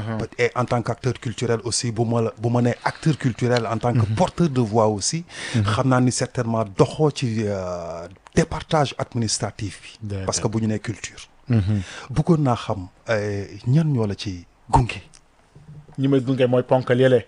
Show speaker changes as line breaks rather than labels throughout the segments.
et en tant qu'acteur culturel aussi bu ma la bu ma nee acteur culturel en tant que porteur de voix aussi xam naa ni certainement doxoo ci euh, départage administratif bi
Déedéet.
parce que bu ñu nee culture bëggoon naa xam euh, ñan ñoo la ci gunge
ñi may gunge mooy ponkal yële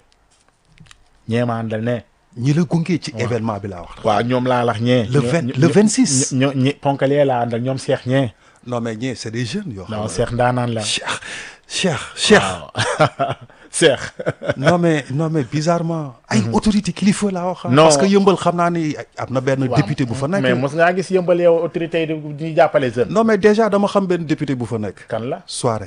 ñeema àndal ne
ñi la gunge ci événement bi laa wax
waaw ñoom laa lax ñee
Le
ñoo-
vingt-
ñoo-
le 26.
ñoo ñi ponkal yee laa àndal ñoom seex ñee
non mais ñii c'est des jeunes yoo xam
non
ne
seex ndaanaan la
Cheikh Cheikh Cheikh
waaw seex
non mais non mais bizarrement ay autorité kilifa laa wax
Non.
parce que yëmbal xam naa ni am na benn député bu fa nekk
mais mos ngaa gis yëmbal yow autorité yi di ñuy jàppale jeune
non mais déjà dama xam benn député bu fa nekk
kan la
soirée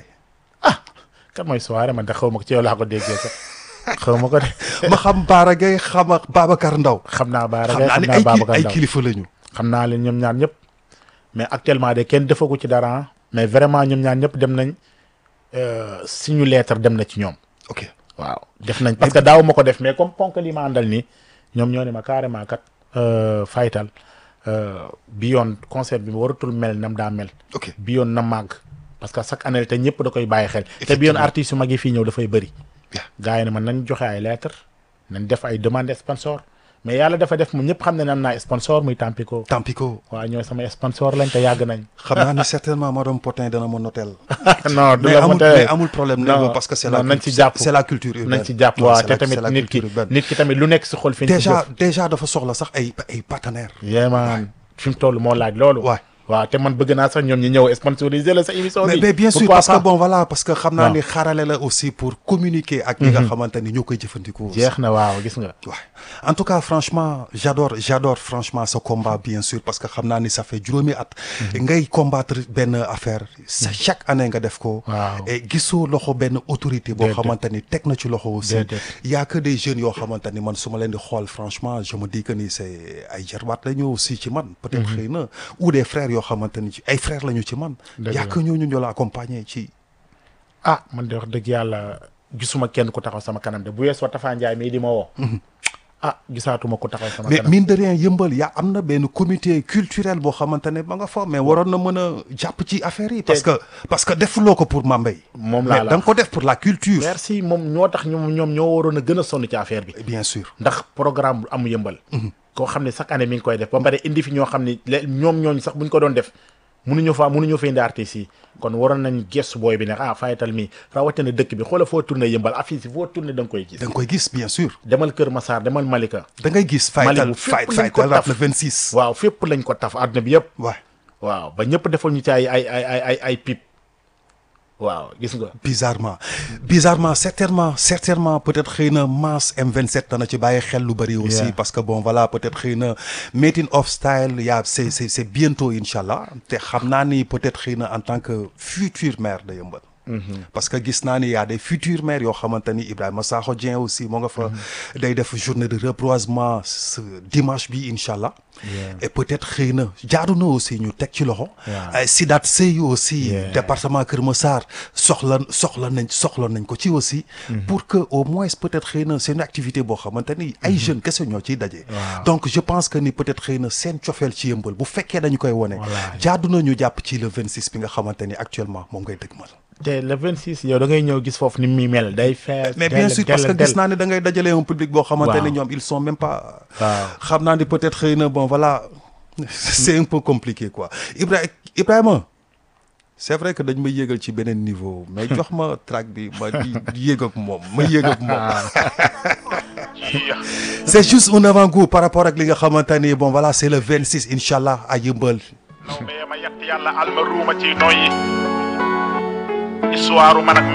kan mooy soirée man de xaw ma ko ci yow laa ko déggee sax xaw ma ko de
ma xam Baara Gueye xam ak Babacar Ndaw
xam naa Baara
xam
Gaye
naa
xam
ni
naa
ay kili-
Babacar
ay
Ndaw
kilifa lañu
xam naa leen ñoom ñaar ñëpp mais actuellement de kenn defagu ci dara ah. mais vraiment ñoom ñaar ñëpp dem nañ euh, suñu lettre dem na ci ñoom
ok
waaw def nañ parce que daaw ma ko def mais comme ponk li ma àndal nii ñoom ñoo ne ma carrément kat euh, faytal euh, bi yoon concert bi waratul mel nam daa mel
ok
bi yoon na màgg parce que chaque année te ñëpp da koy bàyyi xel te bi yoon artistes yu mag yi fii ñëw dafay bëri
bien
gars yi ne man nañ joxe ay lettre nañ def ay demande sponsor mais yàlla dafa def mu ñëpp xam ne ne am naa sponsor muy Tampico
Tampico
waaw ñooy sama sponsor lañ te yàgg nañ
xam naa ni certainement madame Potin dana ma notel
non du
mais
la
amul
ma
mais amul problème
non
négo parce que c'est la
non nañ ci
culture-
jàpp
c'est la culture urbaine
nañ ci jàpp
Non,
waaw
c'est
te
la-
tamit
c'est la
nit ki
culture urbaine.
nit ki tamit lu nekk si xol fi ñu
déjà déjà dafa soxla sax ay ay partenaires
yéemaan fi mu toll moo laaj loolu
Ouais.
waaw te man bëgg naa sax ñoom ñi ñëw sponsoriser la sa émission
mais,
bi
mais bien sûr
Pourquoi
parce
pas?
que bon voilà parce que xam naa
Non.
ni xaarale la aussi pour communiquer ak ñi nga xamante ni ñoo koy jëfandikoo aussi.
jeex na waaw gis nga
Ouais. En tout cas, franchement, j'adore, j'adore franchement ce combat, bien sûr, parce que xam naa ni ça fait juróomi at. ngay combattre benn affaire. sa chaque année nga def ko.
Waaw.
et gisoo loxo benn autorité boo
Déedéet.
xamante ni teg na ci loxo aussi.
Déedéet.
y a que des jeunes yoo xamante ni man su ma leen di xool franchement je me dis que ni c'est ay jarbaat la ñu aussi ci man. peut-être xëy na ou des frères yoo xamante ni ci ay frères la ñu ci man.
Dëgg
y a
la.
que ñooñu ñoo la accompagner ci.
ah man de wax dëgg yàlla gisuma kenn ku taxaw sama kanam de bu weesoo Tafa Ndiaye mii di ma woo ah gisaatuma ku taxaw sama
mais
kanam
mine de rien yëmbal yaa am na benn comité culturel boo xamante ne ba nga fa mais waroon na mën a jàpp ci affaire yi. parce que parce que defuloo ko pour Mambay.
moom laa
mais
la
da nga ko def pour la culture.
merci moom ñoo tax ñoom ñoom ñoo waroon a gën a sonn ci affaire bi
bien sûr.
ndax programme bu amu yëmbal koo xam ne chaque année mi ngi koy def ba pare indi fi ñoo xam ne le- ñoom ñooñu sax buñ ko doon def mënuñu fa mënuñu fa indi artistes yi kon waroon nañ gestu booy bi ne ah fayatal mi rawatina dëkk bi xoola foo tourné yëmbal affiche yi foo tourné da nga koy gis
da nga koy gis bien sûr.
demal Kër Massar demal Malika
da ngay gis. faytal
Malibu fépp
fayt
lañ ko
faytal rap
taf.
le 26.
waaw fépp lañ ko taf àdduna bi yëpp
waaw
waaw ba ñëpp defal ñu ci ay ay ay ay ay ay pip waaw gis nga
bizarrement bizarrement certainement certainement peut-être xëy na masse M27 dana ci bàyyi xel lu bëri aussi
Yeah.
parce que bon voilà peut-être xëy na meeting of style yaa c'est c'est c'est bientôt incha allah te xam naa ni peut-être xëy na en tant que futur maire de Yeumbeul parce que gis naa ni y a des futurs maires yoo xamante ni Ibrahima Sakho Dieng aussi moo nga fa day def journée de reboisement ce dimanche bi incha allah et peut-être xëy na jaadu na aussi ñu teg ci loxo
Yeah.
ay Sidat Sey aussi
Yeah.
département Kër Massar soxla soxla nañ soxla nañ ko ci aussi pour que au moins peut-être xëy na c'est une activité boo xamante ni ay jeunes kese ñoo ciy daje
Waaw.
donc je pense que ni peut-être xëy na seen cofeel ci yëmbal bu fekkee dañu koy wone
Wallaahi.
jaadu na ñu jàpp ci le 26 bi nga xamante ni actuellement moom ngay dëgmal
te le 26 yow da ngay ñëw gis foofu ni muy mel day fees
mais bien
del-
sûr parce que
del-
gis naa ne da ngay dajale un public boo xamante ne
Waaw.
ñoom ils sont même pas
waaw
xam naa ni peut-être xëy na bon voilà c'est un peu compliqué quoi Ibra Ibrahima c'est vrai que dañ ma yéegal ci beneen niveau mais jox ma track bi ma di yéeg ak moom ma yéeg ak moom c'est juste un avant-goût par rapport ak li nga xamante ni bon voilà c'est le 26 inchallah à Yeumbeul
naw me ma yett yàlla alma ruuma ci noyyi histoire man ak